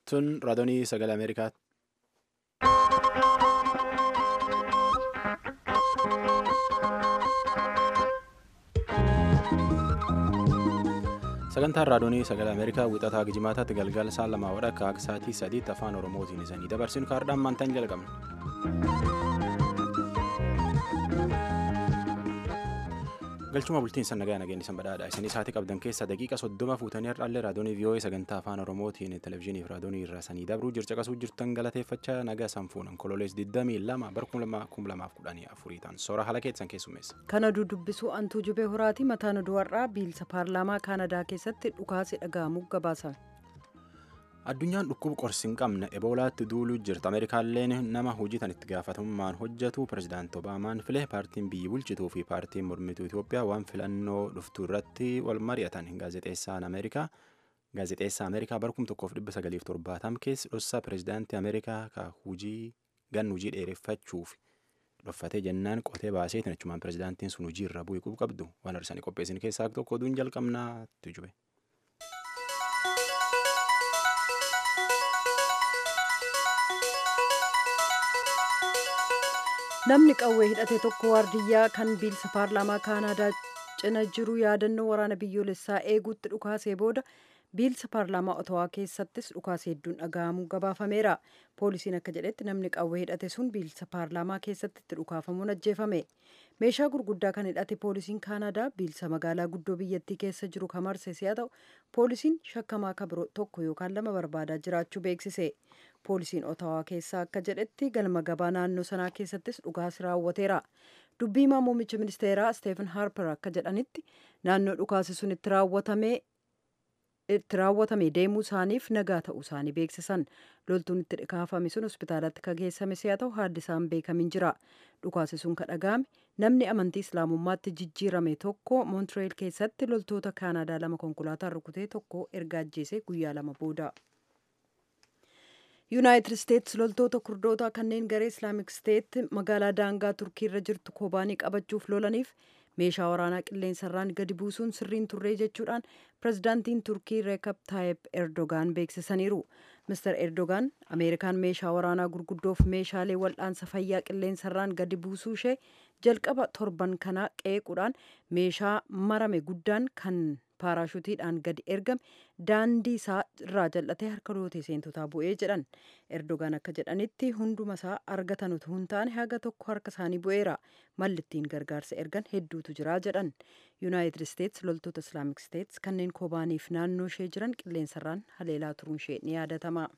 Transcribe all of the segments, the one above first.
Tun raadiyoo sagalee Ameerikaati. Sagantaan raadiyoo sagalee Ameerikaa wixataa Gijimaataatti galgala sa'a lamaa wadha akka sa'aatii sadiitti afaan Oromootiin isanii dabarsinu kaardhaan maantaan jalqabna. galchuma bultiin san nagaa nageenyi san badhaadha isinii sa'aatii qabdan keessa daqiiqa soddoma fuutanii har'aallee raadiyoonii vii'oo'ee sagantaa afaan oromootiin televezyiinii fi raadiyoonii irraa sanii dabruu jircha qasuu jirtan galateeffachaa nagaa san fuunan kololees 22 bara 2014 ta'an soora haala keessan keessummeessa. kana dudubbisuu antuu jubee horaati mataan oduu har'aa biilsa paarlaamaa kaanadaa keessatti dhukaasi dhaga'amuu gabaasa. addunyaan dhukkuba qorsi hin qabne eboolaatti duuluu jirti ameerikaalleen nama hojii tan itti gaafatamummaan hojjetu pirezidaanti obaamaan filee paartiin biyyi bulchituu fi paartiin mormituu itiyoophiyaa waan filannoo dhuftuu irratti wal mari'atan gaazexeessaan ameerikaa gaazexeessaa ameerikaa bara 1970 keessa dhossaa pirezidaantii ameerikaa ka hujii gan hujii dheereffachuuf dhoffatee jennaan qotee baaseetiin achumaan pirezidaantiin sun hujii irra bu'ee qabdu waan arsanii qopheessin keessaa tokko oduun jalqabnaa tujube. namni qawwee hidhate tokko waardiyyaa kan biilsa paarlaamaa kaanaadaa cina jiru yaadannoo waraana biyyoolessaa eeguutti dhukaasee booda biilsa paarlaamaa otawaa keessattis dhukaasee hedduun dhaga'amuu gabaafameera poolisiin akka jedhetti namni qawwee hidhate sun biilsa paarlaamaa keessatti itti dhukaafamuun ajjeefame meeshaa gurguddaa kan hidhate poolisiin kaanaadaa biilsa magaalaa guddoo biyyattii keessa jiru kamarse si'a ta'u poolisiin shakkamaa kabiroo tokko yookaan lama barbaadaa jiraachuu beeksise poolisiin otawaa keessaa akka jedhetti galma gabaa naannoo sanaa keessattis dhukaasi raawwateera dubbii himaa muummicha ministeeraa steefan harper akka jedhanitti naannoo dhukaasi sun itti raawwatame itti raawwatame deemuu isaaniif nagaa ta'uu isaanii beeksisan loltuun itti dhikaafame sun hospitaalatti ka geessame si'a ta'u haaddisaan beekamin jira dhukaasi sun ka dhaga'ame namni amantii islaamummaatti jijjiirame tokko moontireel keessatti loltoota kaanaadaa lama konkolaataa rukutee tokko erga ajjeese guyyaa lama booda. yuunaayitid isteetsi loltoota kurdoota kanneen garee islaamik steet magaalaa daangaa turkii irra jirtu kobaanii qabachuuf lolaniif meeshaa waraanaa qilleensarraan gadi buusuun sirriin turree jechuudhaan pirezidaantiin turkii reekab taayib erdogaan beeksisaniiru mister erdogaan ameerikaan meeshaa waraanaa gurguddoof meeshaalee wal'aansa fayyaa qilleensarraan gadi buusuu ishee jalqaba torban kanaa qeequudhaan meeshaa marame guddaan kan paaraashutiidhaan gadi ergame daandii isaa irraa jal'atee harka lootee seentotaa bu'ee jedhan erdogaan akka jedhanitti hunduma isaa argatan utuu hin taane haga tokko harka isaanii bu'eera mallittiin gargaarsa ergan hedduutu jira jedhan yuunaayitid isteets loltoota islaamik steets kanneen kobaaniif naannoo ishee jiran qilleensarraan haleelaa turuun ishee ni yaadatama.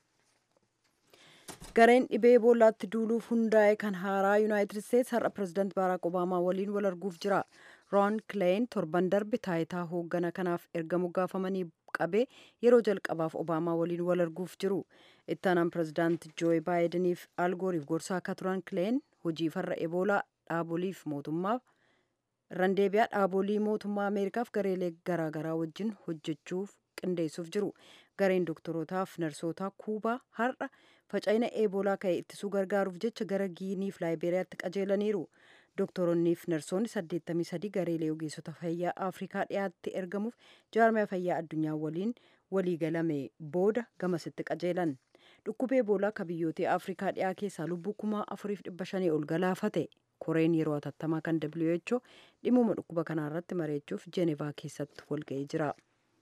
gareen dhibee eboolaatti duuluuf hundaa'e kan haaraa yuunaayitid isteets har'a pirezidaant baaraak obaamaa waliin wal arguuf jira roon kileen torban darbe taayitaa hooggana kanaaf erga moggaafamanii qabee yeroo jalqabaaf obaamaa waliin wal arguuf jiru ittaanaan pirezidaant jooyi baayidaniif algooriif gorsaa akka turan kileen hojii farra eboolaa dhaaboliif mootummaa randeebiyaa dhaabolii mootummaa ameerikaaf gareelee garaagaraa wajjin hojjechuuf qindeessuuf jiru gareen doktorotaaf narsootaa kuubaa har'a faca'ina eebolaa ka'e ittisuu gargaaruuf jecha gara giiniif laayiberiyaatti qajeelaniiru doktoroonniif narsoonni 83 gareelee ogeessota fayyaa afrikaa dhiyaatti ergamuuf jaarmaya fayyaa addunyaa waliin waliigalame booda gamasitti qajeelan dhukkubee eebolaa ka biyyoota afrikaa dhiyaa keessaa lubbuu kuma 4,500 ol galaafate koreen yeroo atattamaa kan WHO dhimuma dhukkuba kanaarratti mareechuuf jeenevaa keessatti walga'ee jira.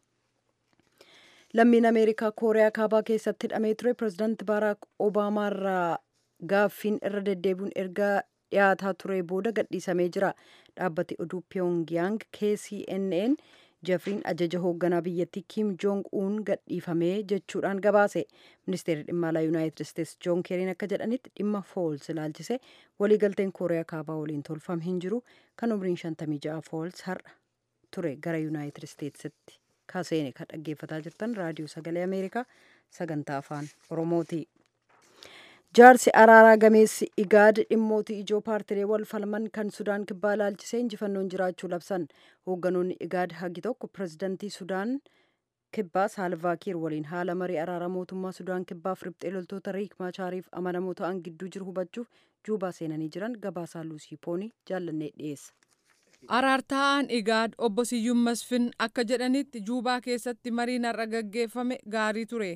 lammiin ameerikaa kooriyaa kaabaa keessatti hidhamee ture pirezidaanti baaraak obaamaa irraa gaaffiin irra deddeebiin erga dhiyaataa ture booda gadhiisamee jira dhaabbati oduu pyongyang kcnn jefriin ajaja hoogganaa biyyattii kim joong uun gadhiifamee jechuudhaan gabaase ministeerri dhimma alaa yuunaayitid isteets joon keeriin akka jedhanitti dhimma fools ilaalchise waliigalteen kooriyaa kaabaa waliin tolfame hin jiru kan umriin 56 fools har'a ture gara yuunaayitid isteetsitti kaseene kan dhaggeeffataa jirtan raadiyoo sagalee ameerikaa sagantaa afaan oromooti jaarsi araaraa gameessi igaad dhimmootii ijoo paartilee wal falman kan sudaan kibbaa ilaalchisee injifannoon jiraachuu labsan hoogganoonni igaad hagi tokko pirezidantii sudaan kibbaa saalvaakiir waliin haala marii araara mootummaa sudaan kibbaaf riphxee loltoota riik maachaariif amanamoo ta'an gidduu jiru hubachuuf juubaa seenanii jiran gabaasaa luusii poonii jaallannee dhiyeessa. Araartaa'aan Igaad obbo Siyyuun Masfin akka jedhanitti Juubaa keessatti mariin har'a gaggeeffame gaarii ture.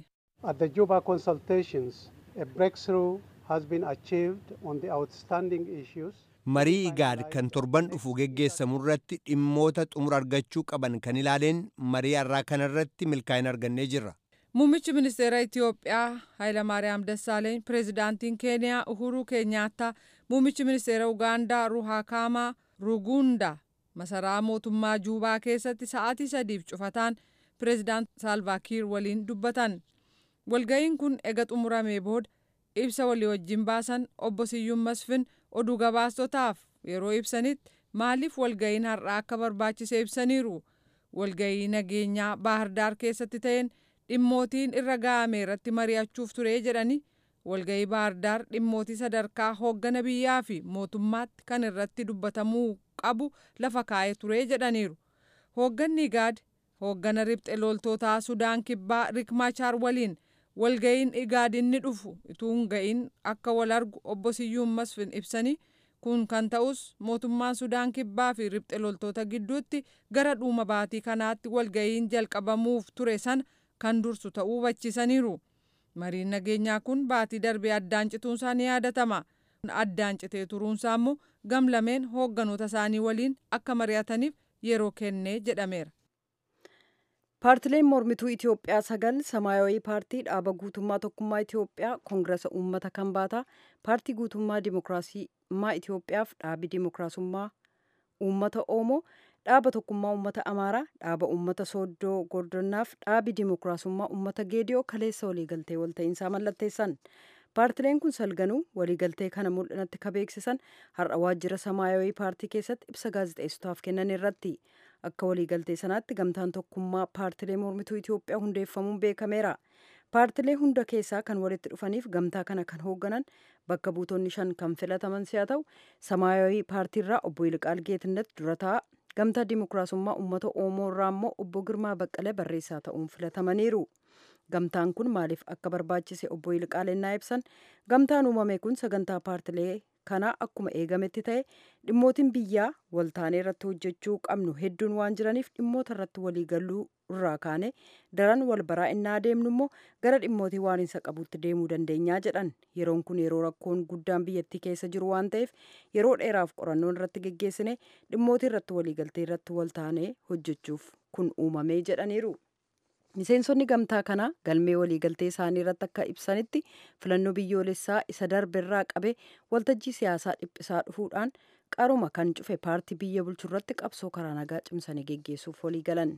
At the Juba consultations, a breakthrough has been achieved on the outstanding issues. marii igaad kan torban dhufu geggeessamu irratti dhimmoota xumura argachuu qaban kan ilaaleen marii har'aa kanarratti milkaa'ina argannee jirra. Muummichi ministeera Itiyoophiyaa Hayilamaariyaam Dassaaleeny, Pireezidaantiin Keeniyaa Uhuruu Keenyaattaa, Muummichi ministeera Ugaandaa Ruhaakaamaa Rugunda masaraa mootummaa Juubaa keessatti sa'aatii sadiif cufataan Pireezidaant Saalvaakiir waliin dubbatan. Walga'iin kun ega xumuramee booda ibsa walii wajjin baasan obbo Siyyuun Masfin oduu gabaastotaaf yeroo ibsanitti maaliif walga'iin har'aa akka barbaachise ibsaniiru. Walga'ii nageenyaa Baahirdaar keessatti ta'een dhimmootiin irra ga'ame irratti mari'achuuf ture jedhani walga'ii Baahirdaar dhimmootii sadarkaa hooggana biyyaa fi mootummaatti kan irratti dubbatamuu qabu lafa kaa'ee ture jedhaniiru. Hoogganni Igaad hooggana ribxe loltootaa Sudaan Kibbaa Rikmaachaar waliin walga'iin Igaad inni dhufu utuu hin ga'iin akka wal argu obbo Siyyuun Masfin ibsanii kun kan ta'us mootummaan Sudaan Kibbaa fi ribxe loltoota gidduutti gara dhuma baatii kanaatti walga'iin jalqabamuuf ture sana kan dursu ta'uu hubachiisaniiru. Mariin nageenyaa kun baatii darbee addaan cituunsaa ni yaadatama. Addaan citee turuunsaa immoo gamlameen hoogganoota isaanii waliin akka mari'ataniif yeroo kennee jedhameera. paartileen mormituu itiyoophiyaa sagal samaayawii paartii dhaaba guutummaa tokkummaa itiyoophiyaa koongirasa uummata kanbaataa paartii guutummaa dimokiraasummaa itiyoophiyaaf dhaabi dimokiraasummaa uummata oromoo dhaaba tokkummaa uummata amaaraa dhaaba uummata sooddoo gordonnaaf dhaabi dimokiraasummaa uummata geediyoo kaleessa waliigaltee walta'iinsaa mallatteessan paartileen kun salganuu waliigaltee kana mul'inatti ka beeksisan har'a waajjira samaayawii paartii keessatti ibsa gaazexeessotaaf kennan irratti akka waliigaltee sanaatti gamtaan tokkummaa paartilee mormituu Itoophiyaa hundeeffamuun beekameera. Paartilee hunda keessaa kan walitti dhufaniif gamtaa kana kan hoogganan bakka buutonni shan kan filataman si'a ta'u samaayawii paartiirraa obbo Yilqaal Geetnet durataa gamtaa dimokiraasummaa uummata Oromoo irraa immoo obbo Girmaa Baqqalee barreessaa ta'uun filatamaniiru. Gamtaan kun maaliif akka barbaachise obbo Yilqaal ennaa ibsan gamtaan uumame kun sagantaa paartilee kanaa akkuma eegametti ta'e dhimmootiin biyyaa waltaanee irratti hojjechuu qabnu hedduun waan jiraniif dhimmoota irratti waliigaluu irraa kaane daran wal baraa innaa deemnu immoo gara dhimmootii waaniinsa qabutti deemuu dandeenyaa jedhan yeroon kun yeroo rakkoon guddaan biyyattii keessa jiru waan ta'eef yeroo dheeraaf qorannoon irratti geggeessine dhimmootii irratti waliigaltee irratti waltaanee hojjechuuf kun uumamee jedhaniiru. miseensonni gamtaa kanaa galmee waliigaltee isaanii irratti akka ibsanitti filannoo biyyoolessaa isa darberraa qabe waltajjii siyaasaa dhiphisaa dhufuudhaan qaruma kan cufe paartii biyya bulchu irratti qabsoo karaa nagaa cimsanii geggeessuuf walii galan.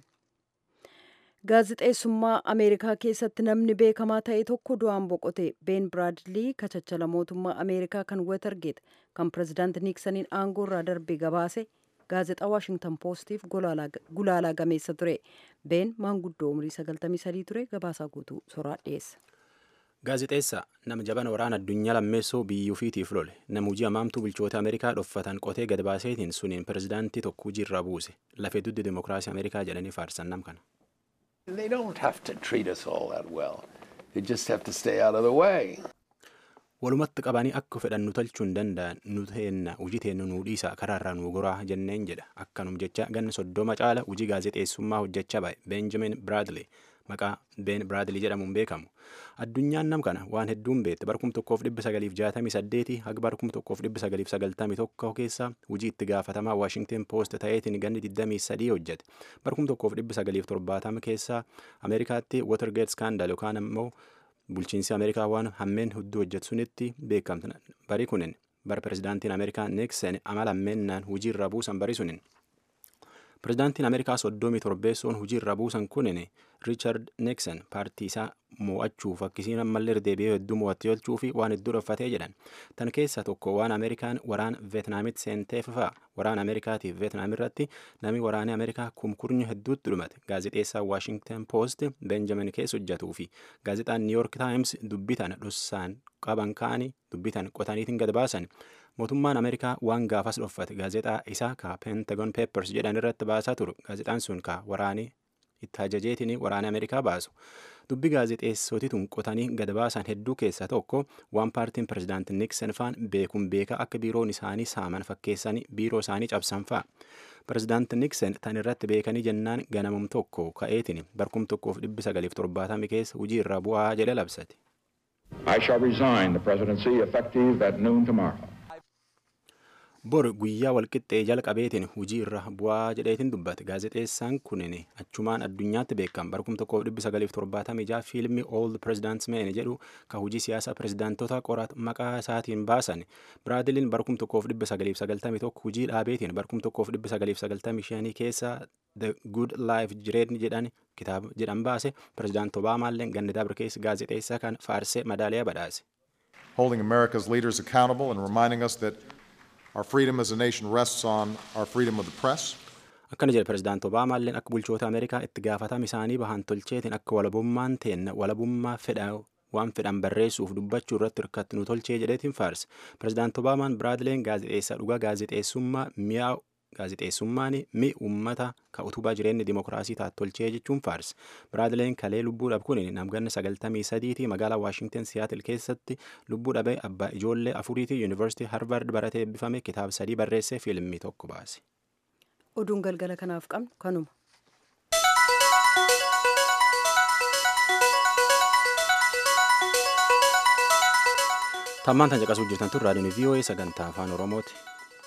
gaazixeessummaa ameerikaa keessatti namni beekamaa ta'e tokko du'aan boqote been biraadlii kachachala mootummaa ameerikaa kan weetargeet kan pirezidaanti niiksaniin aangoo irraa darbe gabaase gaazexaa waashingtan poostiif gulaalaa gameessa ture been maanguddoo umrii 93 ture gabaasaa guutuu soraa dhiyeessa. gaazexeessa nama jabana waraana addunyaa lammeessoo biyyuufiitiif lole nama hojii hamaamtuu bulchoota ameerikaa dhoffatan qotee gad baaseetiin suniin pirezidaantii tokko hojiirraa buuse lafee duddi dimokiraasii ameerikaa jedhanii faarsan nam kana. They don't have to treat us all that well. They just have to stay out of the way. walumatti qabanii akka fedhan nu tolchuu hin danda'an nu teenna hojii teennu nuu dhiisa karaarraa nu goraa jenneen jedha akkanum jecha ganna soddoma caala hojii gaazexeessummaa hojjechaa ba'e beenjamin biraadley maqaa been biraadley jedhamuun beekamu addunyaan nam kana waan hedduun beekte barkum tokkoof dhibba sagaliif jaatamii saddeeti haga barkum tokkoof dhibba sagaliif sagaltamii tokko keessa hojii itti gaafatamaa waashingten poost ta'eetiin ganni digdamii sadii hojjete barkum tokkoof dhibba sagaliif torbaatama keessa ameerikaatti watergate scandal yookaan immoo bulchiinsi ameerikaa waan hammeen hedduu hojjetu sunitti beekamte bari kunin bara pirezidaantiin ameerikaa niksen amala hammeennaan hujii irra buusan bari sunin pirezidaantiin ameerikaa soddomii torbeessoon hujii irra buusan kunin riichard niksen paartii isaa mo'achuuf akkisiin ammallee deebi'ee hedduu mo'atti tolchuu fi waan hedduu dhoffatee jedhan tan keessa tokko waan ameerikaan waraan veetnaamitti seenteef fa'a waraan ameerikaatiif veetnaam irratti namni waraanee ameerikaa kumkurnyi hedduutti dhumate gaazexeessaa waashingten poost beenjamin keessa hojjetuu fi gaazexaan niiyork taayims dubbitan dhossaan qaban kaanii dubbitan qotaniitiin gad baasan mootummaan ameerikaa waan gaafas dhoffate gaazexaa isaa ka pentagon peppers jedhan irratti baasaa turu gaazexaan sun ka waraanee itti ajajeetiin waraana ameerikaa baasu dubbi gaazexeessotituun qotanii gad baasan hedduu keessaa tokko waan paartiin pirezidaanti niksen faan beekuun beekaa akka biiroon isaanii saaman fakkeessanii biiroo isaanii cabsan fa'a pirezidaanti niksen tan irratti beekanii jennaan ganamum tokko ka'eetiin barkum tokkoof dhibbi sagaliif torbaatamii keessa hujii irra bu'aa jedhe labsate. I shall resign the presidency effective at noon tomorrow. bor guyyaa walqixxee jalqabeetiin hujii irra bu'aa jedheetiin dubbate gaazexeessaan kunin achumaan addunyaatti beekam barkum tokkoof dhibbi sagaliif torbaatamii jaha fiilmii old presidents men jedhu ka hujii siyaasa pirezidaantota qorat maqaa isaatiin baasan biraaziliin barkum tokkoof dhibbi sagaliif sagaltamii tokko hujii dhaabeetiin barkum tokkoof dhibbi sagaliif sagaltamii shanii keessa the good life jireenya jedhan kitaaba jedhan baase pirezidaant obaamaalleen ganni dabre keessa gaazexeessaa kan faarsee madaaliyaa badhaase. Holding America's leaders accountable and reminding us that Our freedom as a nation rests on our freedom of the press. akkana jedhe pirezidaant obaamaalleen akka bulchoota ameerikaa itti gaafatama isaanii bahan tolcheetiin akka walabummaan teenna walabummaa fedha waan fedhan barreessuuf dubbachuu irratti hirkatti nu tolchee jedheetiin faarse pirezidaant obaamaan biraadileen gaazexeessaa dhugaa gaazexeessummaa mi'a gaazexeessummaan mi ummata ka utubaa jireenyi dimokiraasii taat tolchee jechuun faarse biraadileen kalee lubbuu dhabe kun namganna sagaltamii sadiitii magaalaa waashingten siyaatil keessatti lubbuu dhabe abbaa ijoollee afuriitii yuunivarsiitii harvard baratee eebbifame kitaaba sadii barreessee fiilmii tokko baase. oduun galgala kanaaf qabnu kanuma. tammaan tan caqasuu jirtan tun raadiyoon voa sagantaa afaan oromooti.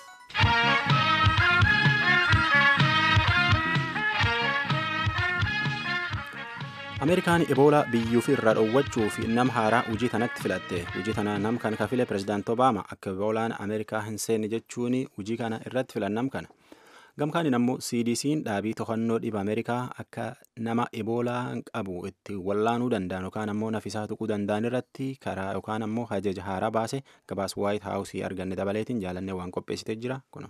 ameerikaan eboolaa biyyuufi irraa dhoowwachuuf nama haaraa hojii tanatti filatte hojii tana nam kan kafile pirezidaant obaama akka eboolaan ameerikaa hin seenne jechuun hojii kana irratti filan nam kana gamkaaniin ammoo cdc'n dhaabii to'annoo dhiba ameerikaa akka nama eboolaa qabu itti wallaanuu danda'an yookaan ammoo nafisaa tuquu danda'an irratti karaa yookaan ammoo ajaja haaraa baase gabaas waayit haawusii arganne dabaleetiin jaalannee waan qopheessitee jira kuno.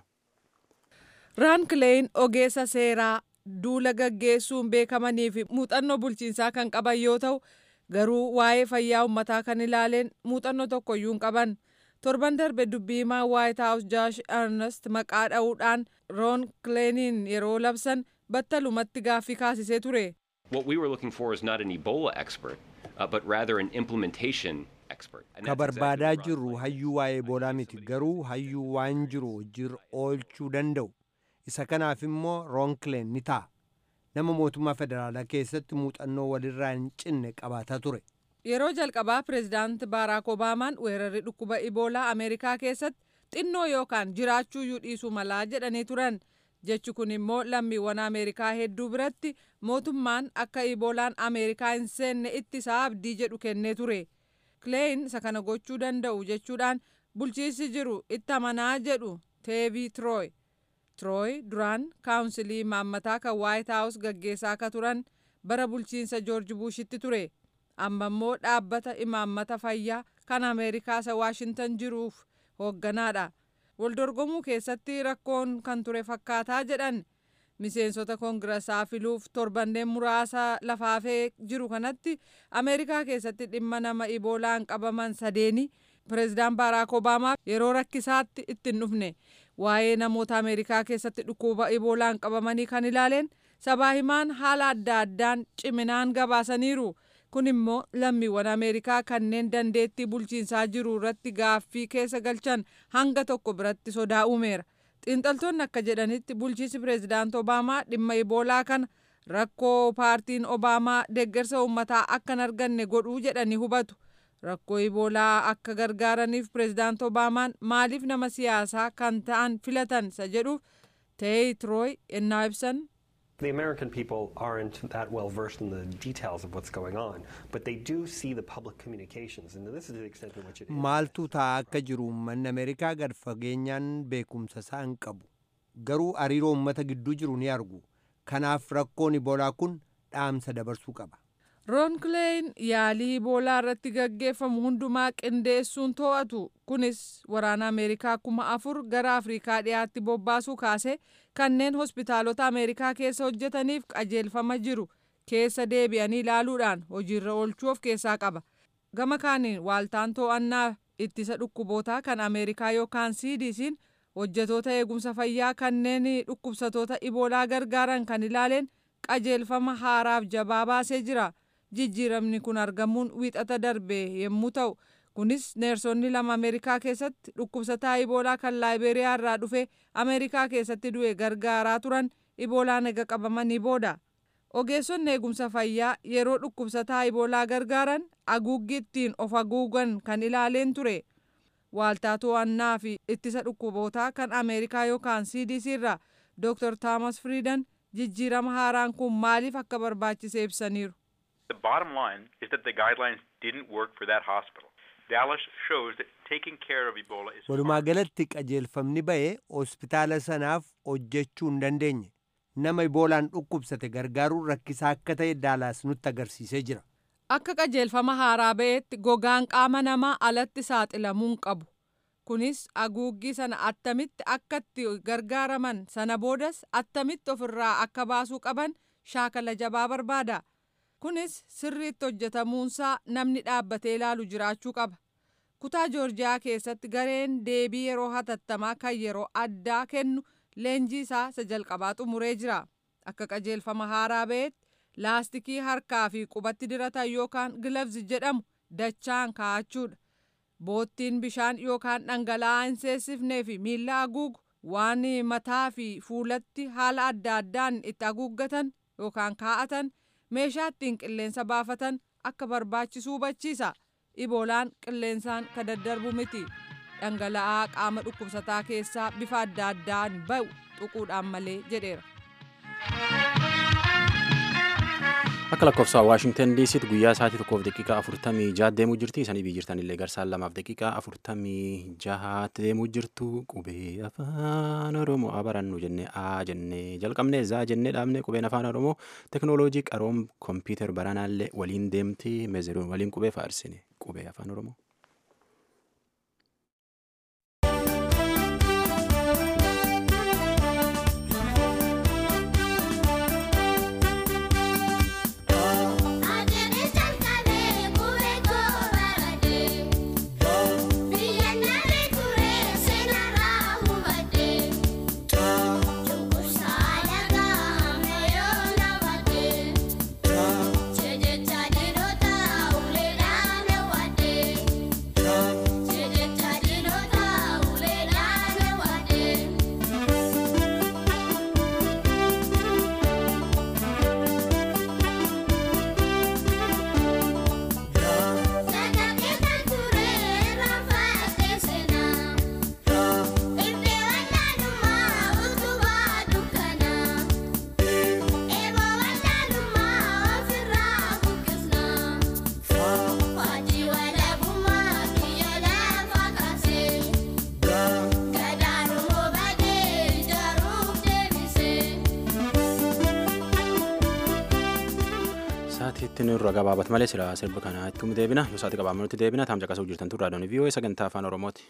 raan kileeyin ogeessa seeraa duula gaggeessuun beekamanii fi muuxannoo bulchiinsaa kan qaban yoo ta'u garuu waa'ee fayyaa uummataa kan ilaaleen muuxannoo tokkoyyuu hin qaban torban darbe dubbii himaa waayit haawus jaash ernest maqaa dha'uudhaan roon kileeniin yeroo labsan battalumatti gaaffii kaasisee ture. What we were looking for is not an Ebola expert, uh, but rather an implementation expert. And ka that's exactly barbaadaa what Ron jirru Klain hayyuu waa'ee eboolaa miti garuu hayyuu waan jiru hojii oolchuu danda'u isa kanaaf immoo roonkleen ni ta'a nama mootummaa federaalaa keessatti muuxannoo walirraa hin cinne qabaataa ture Yeroo jalqabaa pireezidaant Baaraak Obaamaan weerarri dhukkuba Iboolaa Ameerikaa keessatti xinnoo yookaan jiraachuuyyuu dhiisuu malaa jedhanii turan. Jechi kun immoo lammiiwwan Ameerikaa hedduu biratti mootummaan akka Iboolaan Ameerikaa hin seenne ittisaa abdii jedhu kennee ture. Kileeyin isa kana gochuu danda'u jechuudhaan bulchiinsi jiru itti amanaa jedhu Teebii Tirooy. Tirooy duraan kaawunsilii imaammataa kan Waayit Haawus gaggeessaa akka turan bara bulchiinsa Joorji Buushitti ture. amma immoo dhaabbata imaammata fayyaa kan ameerikaa isa waashintan jiruuf hoogganaadha waldorgomuu keessatti rakkoon kan ture fakkaataa jedhan miseensota koongirasaa filuuf torbanneen muraasa lafaafee jiru kanatti ameerikaa keessatti dhimma nama iboolaan qabaman sadeeni pireezidaan baaraak obaamaa yeroo rakkisaatti ittiin dhufne waa'ee namoota ameerikaa keessatti dhukkuba iboolaan qabamanii kan ilaaleen sabaa himaan haala adda addaan ciminaan gabaasaniiru. kun immoo lammiiwwan ameerikaa kanneen dandeettii bulchiinsaa jiru irratti gaaffii keessa galchan hanga tokko biratti sodaa uumeera xiinxaltoonni akka jedhanitti bulchiinsi pireezidaant obaamaa dhimma iboolaa kana rakkoo paartiin obaamaa deeggarsa uummataa akka hin arganne godhuu jedhanii hubatu rakkoo iboolaa akka gargaaraniif pireezidaant obaamaan maaliif nama siyaasaa kan ta'an filatan isa jedhuuf teey tirooy ennaa ibsan The American people aren't that well versed in the details of what's going on, but they do see the public communications, and this is the extent to which it is. maaltu ta'a akka jiru uummanni ameerikaa gad fageenyaan beekumsa isaa hin qabu garuu hariiroo uummata gidduu jiru ni argu kanaaf rakkoon iboolaa kun dhaamsa dabarsuu qaba roon kileeyin yaalii iboolaa irratti gaggeeffamu hundumaa qindeessuun to'atu kunis waraana ameerikaa kuma afur gara afriikaa dhiyaatti bobbaasuu kaase kanneen hospitaalota ameerikaa keessa hojjetaniif qajeelfama jiru keessa deebi'anii ilaaluudhaan hojiirra oolchuu of keessaa qaba gama kaaniin waaltaan to'annaa ittisa dhukkubootaa kan ameerikaa yookaan cdc'n hojjetoota eegumsa fayyaa kanneen dhukkubsatoota iboolaa gargaaran kan ilaaleen qajeelfama haaraaf jabaa baasee jira jijjiiramni kun argamuun wiixata darbe yommuu ta'u kunis neersonni lama ameerikaa keessatti dhukkubsataa iboolaa kan laayibeeriyaa irraa dhufe ameerikaa keessatti du'e gargaaraa turan iboolaan ega qabamanii booda ogeessonni eegumsa fayyaa yeroo dhukkubsataa iboolaa gargaaran haguuggii ittiin of haguugan kan ilaaleen ture waaltaa to'annaa fi ittisa dhukkubootaa kan ameerikaa yookaan cdc irraa dr taamas friidan jijjiirama haaraan kun maaliif akka barbaachise ibsaniiru. The bottom line is that the guidelines didn't work for that hospital. Dallas shows that taking care of Ebola is walumaa galatti qajeelfamni ba'e hospitaala sanaaf hojjechuu hin dandeenye nama iboolaan dhukkubsate gargaaruun rakkisaa akka ta'e daalaas nutti agarsiisee jira. Akka qajeelfama haaraa ba'eetti gogaan qaama namaa alatti saaxilamuu hin qabu. Kunis haguuggii sana attamitti akka itti gargaaraman sana boodas attamitti ofirraa akka baasuu qaban shaakala jabaa barbaada. Kunis sirriitti hojjetamuunsaa namni dhaabbatee ilaalu jiraachuu qaba. Kutaa Joorjiyaa keessatti gareen deebii yeroo hatattamaa kan yeroo addaa kennu leenjii isaa isa jalqabaa xumuree jira. Akka qajeelfama haaraa ba'eetti laastikii harkaa fi qubatti diratan yookaan gilavzi jedhamu dachaan kaa'achuudha. Boottiin bishaan yookaan dhangala'aa hin seessifnee fi miilla haguugu waan mataa fi fuulatti haala adda addaan itti haguuggatan yookaan kaa'atan meeshaa ittiin qilleensa baafatan akka barbaachisu hubachiisa. Iboolaan qilleensaan ka daddarbu miti. Dhangala'aa qaama dhukkubsataa keessaa bifa adda addaan ba'u xuquudhaan malee jedheera. Akka lakkoofsa Waashingtan DCtti guyyaa sa'aatii tokkoof daqiiqaa afurtamii jaha deemuu jirti. Isanii biyyi jirtan illee garsaan lamaaf daqiiqaa afurtamii jahaatti deemuu jirtu. Qubee afaan Oromoo barannu jennee A jennee jalqabnee zaa jennee dhaabne qubeen afaan Oromoo teknooloojii qaroom kompiitar baranaallee waliin deemti. Meezeruun waliin qubee faarsine qubee afaan Oromoo. Saatiitti nurra gabaabat malee sira sirba kana ittiin deebina yoo saati qabaamutti deebina taam caqasuu jirtan turraa doonii vii'oo sagantaa afaan oromooti.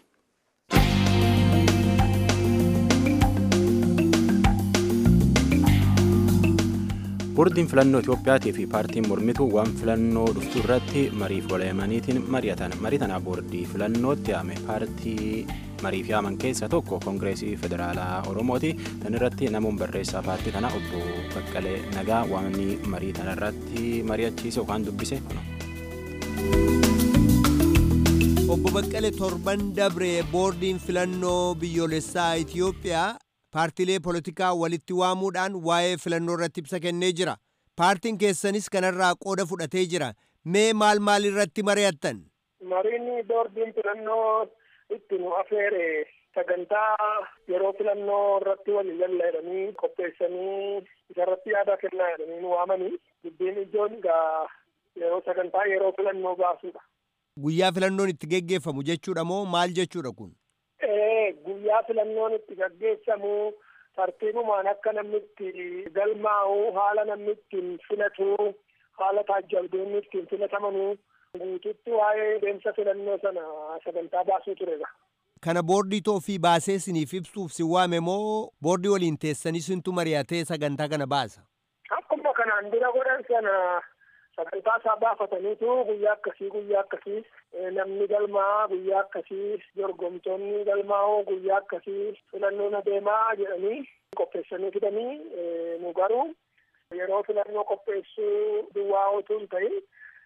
Boordiin filannoo Itiyoophiyaatii fi paartiin mormituu waan filannoo dhuftu irratti mariif walaayamaniitiin mari'atan. Marii tanaaf boordii filannootti yaame paartii mariif yaaman keessaa tokko koongireesii federaalaa Oromooti. Tan irratti namoonni barreessaa paartii tanaa obbo Baqqalee Nagaa waan marii tana irratti mari'achiise yookaan dubbise. Obbo Baqqalee torban dabree boordiin filannoo biyyoolessaa Itiyoophiyaa paartiilee poolitikaa walitti waamuudhaan waa'ee filannoo irratti ibsa kennee jira. Paartiin keessanis kanarraa qooda fudhatee jira. Mee maal maal irratti mari'attan? Mariin boordiin filannoo itti nu afeere sagantaa yeroo filannoo irratti walii lalla'anii qopheessanii isarratti yaada kennaa jedhanii nu waamanii dubbiin ijoon egaa yeroo sagantaa yeroo filannoo baasuudha. Guyyaa filannoon itti geggeeffamu jechuudha moo maal jechuudha kun? guyyaa filannoon itti gaggeessamu tartiibumaan akka namni itti galmaa'u haala namni ittiin filatu haala taajjabdoonni ittiin filatamanuu guututti waa'ee deemsa filannoo sana sagantaa baasuu turedha. Kana boordii toofii baasee isiniif ibsuuf si waame moo boordii waliin teessanii sintu mari'atee sagantaa kana baasa? Akkuma kanaan dura godhan sana sagantaa isaa baafataniitu guyyaa akkasii guyyaa akkasii namni galmaa guyyaa akkasii dorgomtoonni galmaa'u guyyaa akkasii filannoon adeemaa jedhanii qopheessanii fidanii nu garuu yeroo filannoo qopheessuu duwwaa otoo hin ta'in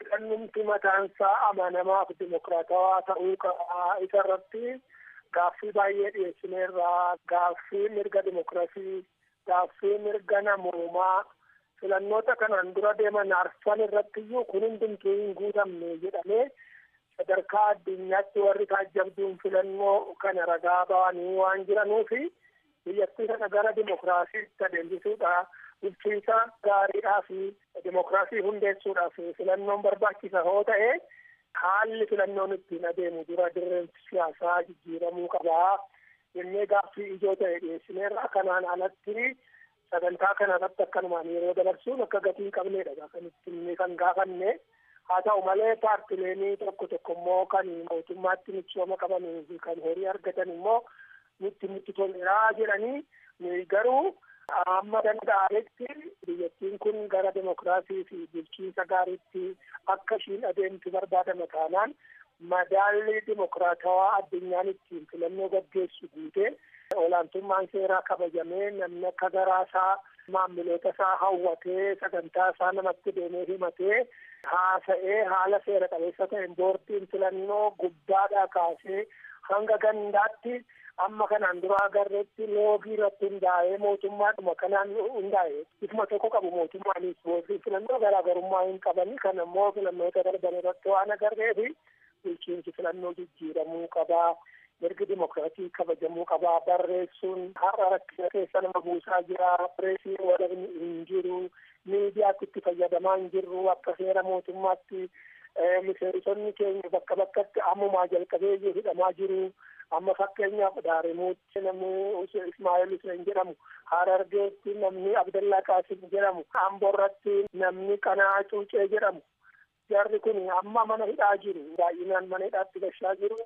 filannumti mataansaa amanamaaf dimokiraatawaa ta'uu qabaa isa irratti gaaffii baay'ee dhiyeessineerraa gaaffii mirga dimokiraasii gaaffii mirga namoomaa filannoota kanaan dura deeman arfan irratti iyyuu kun hundumtuu hin guutamne jedhamee sadarkaa addunyaatti warri taajjabduun filannoo kana ragaa ba'anii waan jiranuufi biyyattii kana gara dimokiraasiitti adeemsisuudha bulchiinsa gaariidhaa fi dimokiraasii hundeessuudhaaf filannoon barbaachisa hoo ta'e haalli filannoon ittiin adeemu dura dirreen siyaasaa jijjiiramuu qabaa jennee gaaffii ijoo ta'e dhiyeessineerra kanaan alatti sagantaa kanarratti akkanumaan yeroo dabarsuun akka gatii qabneedha kan ittiin kan gaafanne haa ta'u malee paartileenii tokko tokko immoo kan mootummaatti michooma qabanii fi kan horii argatan immoo nutti nutti toleraa jedhanii garuu amma danda'ametti biyyattiin kun gara demokiraasii fi bulchiinsa gaariitti akka ishiin adeemtu barbaadama taanaan madaalli dimokiraatawaa addunyaan ittiin filannoo gaggeessu guutee olaantummaan seeraa kabajamee namni akka garaasaa maamiloota isaa hawwatee sagantaa isaa namatti deemee himatee haasa'ee haala seera qabeessa ta'een boordiin filannoo gubbaadhaa kaasee hanga gandaatti amma kanaan dura agarreetti loogii irratti hundaa'ee mootummaadhuma kanaan hundaa'e ifuma tokko qabu mootummaanis boordiin filannoo garaagarummaa hin qabani kan ammoo filannoota darban irratti waan agarreefi bulchiinsi filannoo jijjiiramuu qabaa mirgi dimokiraatii kabajamuu qabaa barreessuun har'a rakkina keessa nama buusaa jira pireesii walabni hin jiru miidiyaatti itti fayyadamaa hin jirru akka seera mootummaatti miseensonni keenya bakka bakkatti ammumaa jalqabee hidhamaa jiru amma fakkeenyaaf daarimuutti namni ismaa'eel hussein jedhamu harargeetti namni abdallaa qaasim jedhamu amborratti namni qanaa cuucee jedhamu jarri kun amma mana hidhaa jiru baay'inaan mana hidhaatti gashaa jiru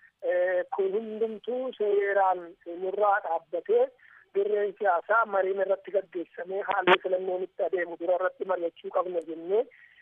kun hundumtuu seeraan nurraa dhaabbatee dirreen siyaasaa mariin irratti gaggeessamee haalli filannoon itti adeemu dura irratti mari'achuu qabna jennee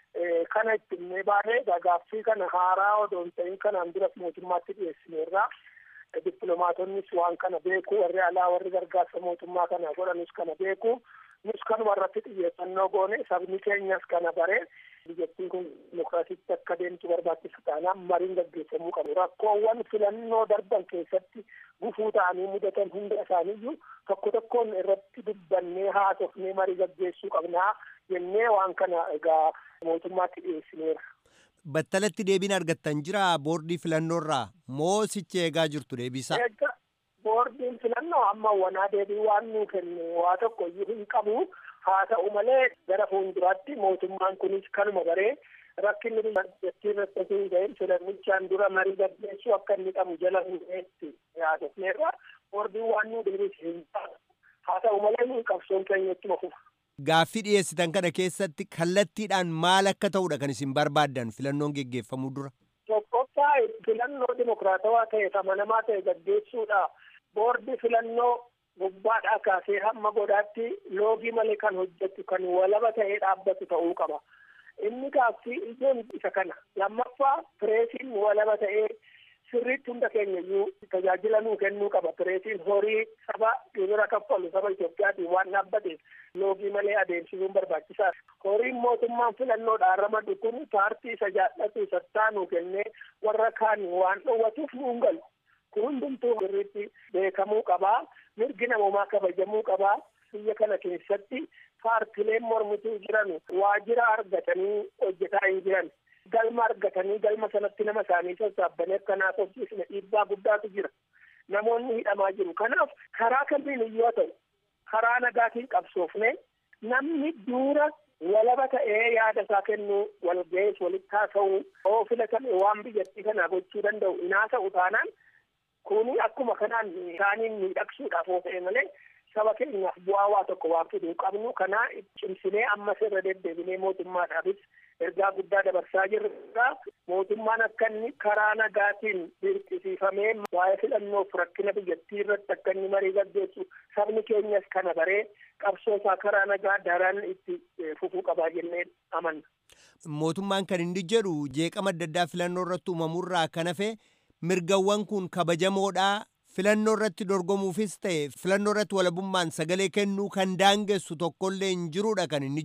kana ittinnee baanee gaaffii kana haaraa odoo hin ta'in kanaan duras mootummaatti dhiyeessineerraa dippiloomaatonnis waan kana beeku warri alaa warri gargaarsa mootummaa kana godhanus kana beeku nus kanuma irratti xiyyeeffannoo goone sabni keenyas kana bare biyyattiin kun dimokiraasiitti akka deemtu barbaachisa taanaan mariin gaggeessamuu qabu rakkoowwan filannoo darban keessatti gufuu ta'anii mudatan hunda isaaniiyyuu tokko tokkoon irratti dubbannee haasofnee marii gaggeessuu qabnaa jennee waan kana egaa mootummaatti dhiyeessineera. battalatti deebiin argattan jira boordii filannoorraa moo sichi eegaa jirtu deebisaa? boordiin filannoo amma wanaa deebii waan nuu kenne waa tokko iyyuu hin qabu haa ta'u malee gara fuulduraatti mootummaan kunis kanuma baree rakkinni biyyattii irratti hin ga'in filannichaan dura marii gaggeessuu akka inni qabu jala hin ga'etti yaadofneerra boordiin waan nuu deebiis hin haa ta'u malee nuyi qabsoon keenya ittuma fufa. Gaaffii dhiyeessitan kana keessatti kallattiidhaan maal akka ta'udha kan isin barbaaddan filannoon geggeeffamuu dura? Tokkoffaa filannoo dimokiraatawaa ta'e amanamaa ta'e gaggeessuudha. Boordi filannoo gubbaadhaa kaasee hamma godhaatti loogii malee kan hojjetu kan walaba ta'ee dhaabbatu ta'uu qaba. Inni gaaffii ijoon isa kana. Lammaffaa pireesiin walaba ta'ee sirriitti hunda keenya iyyuu tajaajila nuu kennuu qaba. Pireesiin horii saba gibira kaffalu saba Itoophiyaatiin waan dhaabbateef loogii malee adeemsisuun barbaachisaadha. Horiin mootummaan filannoodhaan ramadu kun paartii isa jaallatu isa taanu kennee warra kaan waan dhoowwatuuf nuun galu. Kun hundumtuu sirriitti beekamuu qabaa. Mirgi namoomaa kabajamuu qabaa. Biyya kana keessatti paartileen mormituu jiran waajjira argatanii hojjetaa hin jiran. galma argatanii galma sanatti nama isaanii sassaabanii akka naasofsiisne dhiibbaa guddaatu jira. Namoonni hidhamaa jiru. Kanaaf karaa kamiin iyyuu haa ta'u karaa nagaatiin qabsoofne namni duura walaba ta'ee yaada isaa kennuu wal ga'ees walitti haasa'uu oo filatame waan biyyattii kana gochuu danda'u hin haasa'u taanaan kuni akkuma kanaan isaaniin miidhagsuudhaaf oo ta'e malee saba keenyaaf bu'aa waa tokko waan fiduu qabnu kanaa cimsinee ammas irra deddeebinee mootummaadhaafis ergaa guddaa dabarsaa jirra. Mootummaan akka inni karaa nagaatiin dirqisiifamee waa'ee filannoof rakkina biyyattii irratti akka inni marii gaggeessu sabni keenyas kana baree qabsoo isaa karaa nagaa daran itti fufuu qabaa jennee amanna. Mootummaan kan inni jedhu jeeqama adda addaa filannoo irratti uumamurraa kan hafe mirgawwan kun kabajamoodhaa filannoo irratti dorgomuufis ta'e filannoo irratti walabummaan sagalee kennuu kan daangessu tokkollee hin jiruudha kan inni jedhu.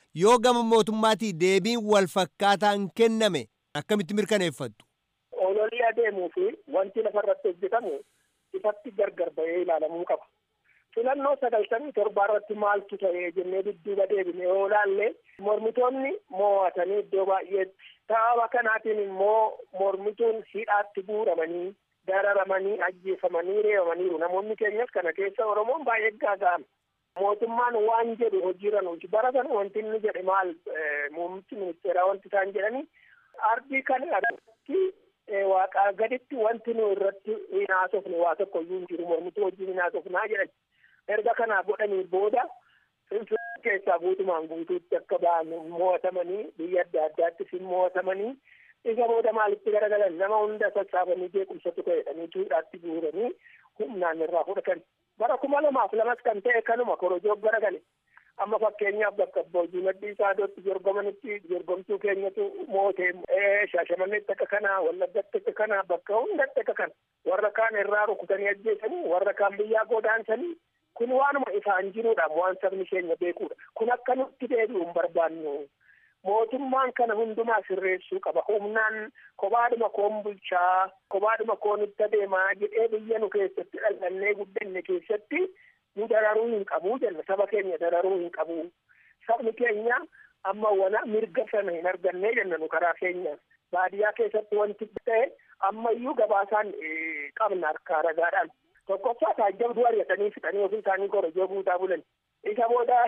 yoo gama mootummaatii deebiin wal fakkaataan kenname akkamitti mirkaneeffattu. Ololii adeemuu fi wanti lafarratti hojjetamu ifatti gargar bahee ilaalamuu qaba. Filannoo sagaltamii torbaa irratti maaltu ta'ee jennee dudduuba deebine yoo ilaalle mormitoonni mo'atanii iddoo baay'eetti sababa kanaatiin immoo mormituun hidhaatti guuramanii dararamanii ajjeefamanii reebamaniiru namoonni keenyas kana keessa oromoon baay'ee gaaga'ame. mootummaan waan jedhu hojiirra nuti bara sana wanti inni jedhe maal muummichi ministeeraa wanti isaan jedhani ardii kana irratti waaqaa gaditti wanti nu irratti hin haasofne waa tokko iyyuu hin jiru mormituu wajjin hin haasofnaa jedhan erga kanaa godhanii booda finfinnee keessaa guutumaan guutuutti akka ba'an mo'atamanii biyya adda addaattis hin mo'atamanii isa booda maalitti garagalan nama hunda sassaabanii jeequmsatu ta'edhanii tuudhaatti guuranii humnaan irraa fudhatan. bara kuma lamaaf lamas kan ta'e kanuma korojoo garagale amma fakkeenyaaf bakka boojii maddii saadootti jorgomanitti jorgomtuu keenyatu mootee shaashamannetti akka kana wallaggatti akka kana bakka hundatti akka kana warra kaan irraa rukutanii ajjeesanii warra kaan biyyaa godaansanii kun waanuma ifaan jiruudha waan sabni keenya beekuudha kun akka nutti deebi'u hin barbaannu mootummaan kana hundumaa sirreessuu qaba humnaan kophaadhuma koon bulchaa kophaadhuma koon itti adeemaa jedhee biyya nu keessatti dhalannee guddanne keessatti nu dararuu hin qabu jenna saba keenya dararuu hin qabu sabni keenya amma wana mirga sana hin arganne jenna nu karaa keenya baadiyyaa keessatti wanti ta'e ammayyuu gabaasaan qabna harkaa ragaadhaan tokkoffaa taajjabduu ari'atanii fixanii ofii isaanii korojoo guutaa bulan isa booda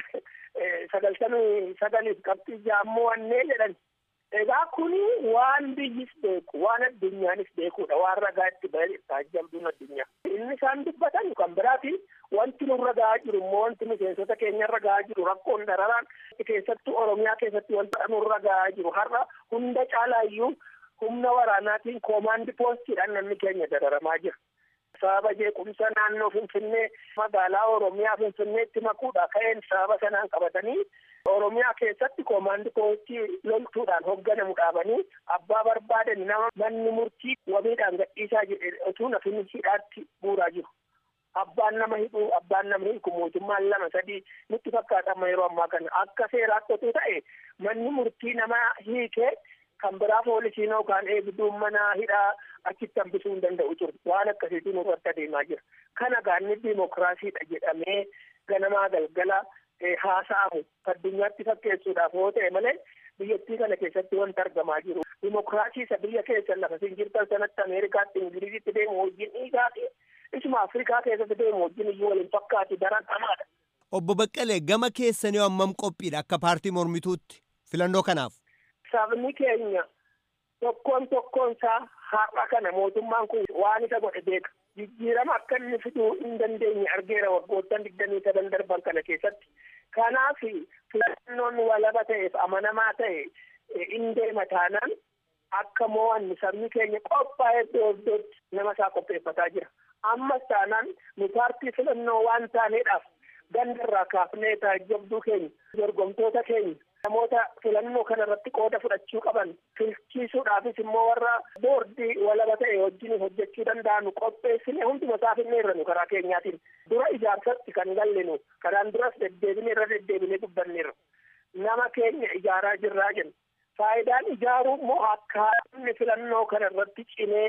sagaltamii sagaliif qabxii jaammoo annee jedhan egaa kuni waan biyyis beeku waan addunyaanis beekuudha waan ragaa itti bahe taajjabduun addunyaa inni isaan dubbatan kan biraati wanti nurra gahaa jiru immoo wanti miseensota keenyarra gahaa jiru rakkoon dararaan keessattuu oromiyaa keessatti wanta nurra gahaa jiru har'a hunda caalaayyuu humna waraanaatiin koomaandi poostiidhaan namni keenya dararamaa jira. sababa jeequmsa naannoo finfinnee magaalaa oromiyaa finfinneetti makuudha ka'een sababa sanaan qabatanii oromiyaa keessatti koomaandi poostii loltuudhaan hoogganamu dhaabanii abbaa barbaadan nama manni murtii wabiidhaan gadhiisaa jedhe otuu nafin hidhaatti buuraa jiru. Abbaan nama hidhuu abbaan nama hiiku mootummaan lama sadii nutti fakkaatama yeroo ammaa kana akka seeraatti otuu ta'e manni murtii nama hiikee kan biraa poolisiin yookaan eegduun mana hidhaa achitti hambisuu hin danda'u ture waan akkasiitu nurratti adeemaa jira kana gaanni diimokiraasiidha jedhamee ganamaa galgala haasa'amu addunyaatti fakkeessuudhaaf yoo ta'e malee biyyattii kana keessatti wanti argamaa jiru diimokiraasii isa biyya keessan lafa isin jirtan sanatti ameerikaatti ingilizitti deemu wajjin dhiigaati isuma afrikaa keessatti deemu wajjin iyyuu waliin fakkaatu daran hamaadha. Obbo Baqqalee gama keessanii hammam qophiidha akka paartii mormituutti filannoo kanaaf. sabni keenya tokkoon tokkoon isaa har'a kana mootummaan kun waan isa godhe beeka jijjiirama akka inni fiduu hin dandeenye argeera waggoottan digdamii sadan darban kana keessatti kanaaf filannoon walaba ta'eef amanamaa ta'e hin deema taanaan akka mo'anni sabni keenya qophaa'ee iddoo iddootti nama isaa qopheeffataa jira ammas taanaan nu paartii filannoo waan taaneedhaaf gandarraa kaafnee taajjabduu keenya dorgomtoota keenya namoota filannoo kana irratti qooda fudhachuu qaban filchiisuudhaafis immoo warra boordii walaba ta'e wajjin hojjechuu danda'anu qopheessine hunduma isaa finneerra nu karaa keenyaatiin dura ijaarsatti kan gallinu kanaan duras deddeebine irra deddeebine dubbanneerra nama keenya ijaaraa jirraa jenna faayidaan ijaaruu immoo akka inni filannoo kana irratti cimee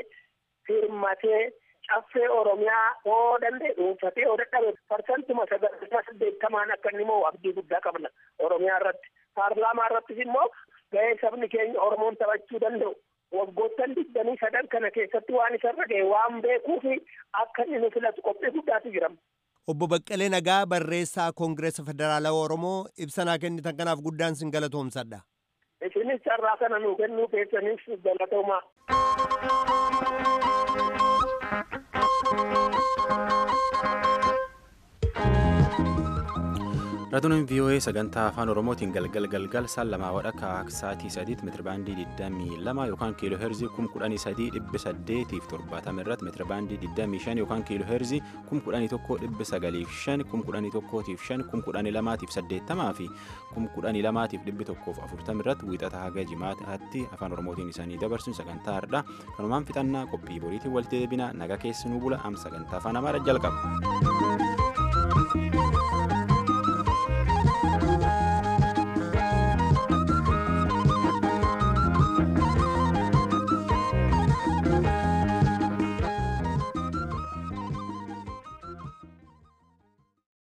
hirmatee caffee oromiyaa yoo danda'e dhuunfatee yoo dadhabe parsantuma sagaltama saddeettamaan akka inni moo abdii guddaa qabna oromiyaa irratti paarlaamaa irrattis immoo ga'ee sabni keenya oromoon taphachuu danda'u waggoottan digdamii sadan kana keessatti waan isarra ga'e waan beekuufi akka inni nu filatu qophii guddaatu jira. Obbo Baqqalee Nagaa barreessaa Koongireesa Federaalaa Oromoo ibsanaa kennitan kanaaf guddaan sin galatoomsadha. Isinis carraa kana nuu kennuu keessaniif galatoomaa. Raadiyooleen VOA sagantaa afaan Oromootiin galgal galgal saan lamaa wadhakka sa'aatii sadiitti meetirabaandii 22 yookaan kiiloo heerzii 11870 irratti meetirabaandii 25 yookaan kiiloo heerzii 1195 1105 1180 fi 1140 irratti wiixata haga jimaataatti afaan Oromootiin isaanii dabarsuun sagantaa hardhaa kanumaan fixannaa qophii boriitiin walitti deebina naga keessanuu bula am sagantaa afaan Amaaraa jalqaba.